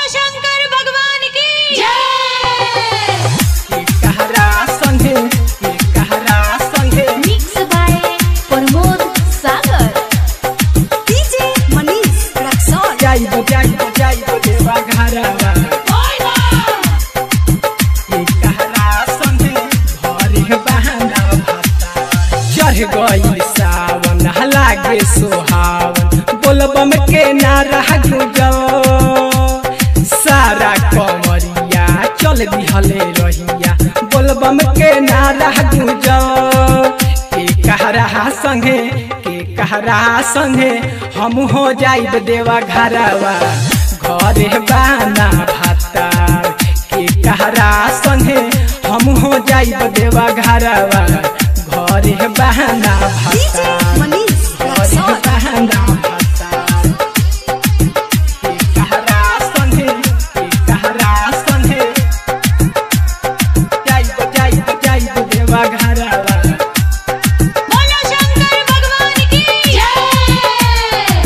शंकर भगवान की जय कहरा संगे के कहरा संगे mix by Pramod Sagar DJ Manish Raxaul जाइब जाइब जाइब देवा घरवा के कहरा संगे घरे बहाना भाता चढ़ गई सावन लागे सोहावन बोलबम के नारा गुजल सारा कमरिया चल दिहले रहिया बोलबम के नारा गुजल के कहरा संगे के कहरा संगे हम हो जाइब देवा घरवा घरे बाना भातार के कहरा संगे हम हो जाइब देवा घरवा घरे बहाना डीजे भातार मनीष घरे रक्सौल बहाना भातार के कहरा संगे के कहरा संगे जाइब जाइब जाइब देवा घरवा बोलो शंकर भगवान की जय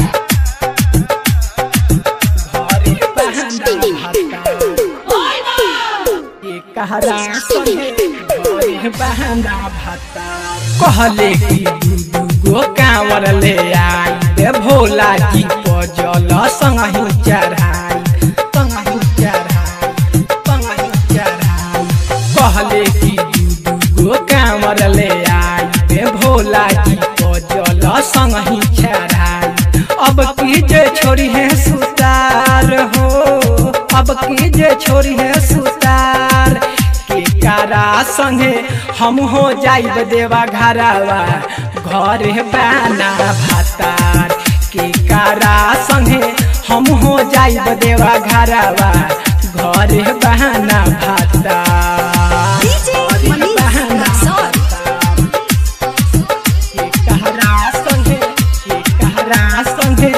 घरे बहाना भातार के कहरा संगे घरे बहाना भातार कहले कि दू दू गो कांवर ले आई रे भोला जी पजल संगहि चढ़ाई संगहि चढ़ाई संगहि चढ़ाई कहले कि दू दू गो कांवर ले आई रे भोला जी पजल संगहि चढ़ाई अब की जे छोरी है सुतार हो अब की जे छोरी है सुतार के कारा संगे हम हो जाइब देवा घरवा घरे बाना भातार के कारा संगे हम हो जाइब देवा घरवा घरे बहाना भातार डीजे घरे मनीष बहाना रक्सौल के कहरा संगे के कहरा संगे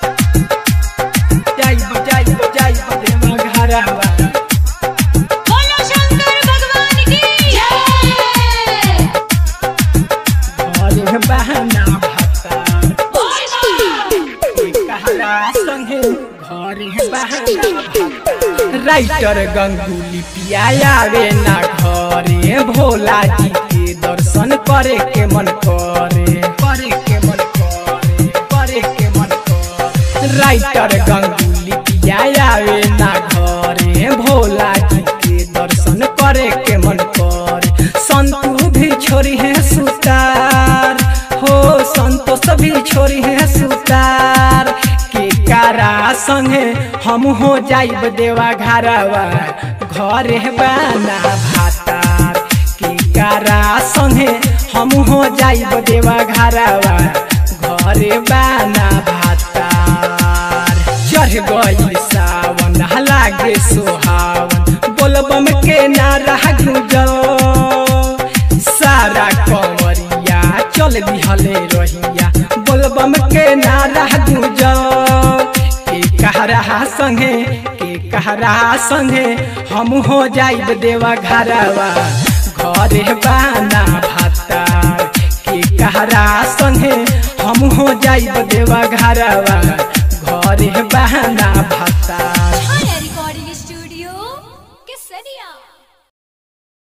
जाइब जाइब जाइब देवा घरवा बोलो शंकर भगवान की जय घरे बहाना भातार के कहरा संगे घरे बहाना भातार राइटर गंगुली पियावे ना घरे भोला जी के दर्शन करे के मन करे करे के मन करे करे के मन करे राइटर गंगुली पियावे ना घरे भोला जी के दर्शन करे के मन करे संतू भी छोरी है सुतार हो संतोष भी छोरी है सुतार के कारा संगे हम हो जाइब देवा घरवा घरे बाना भातार के कारा संगे हम हो जाइब देवा घरवा घरे बाना भातार चढ़ गई सावन लागे सोहावन बोलबम के नारा गुजल सारा कमरिया चल दिहले रहिया बोलबम के नारा गुजल के कहरा संगे के कहरा संगे हम हो जाइब देवा घरवा घरे बाना भातार के कहरा संगे हम हो जाइब देवा घरवा घरे बहाना भातार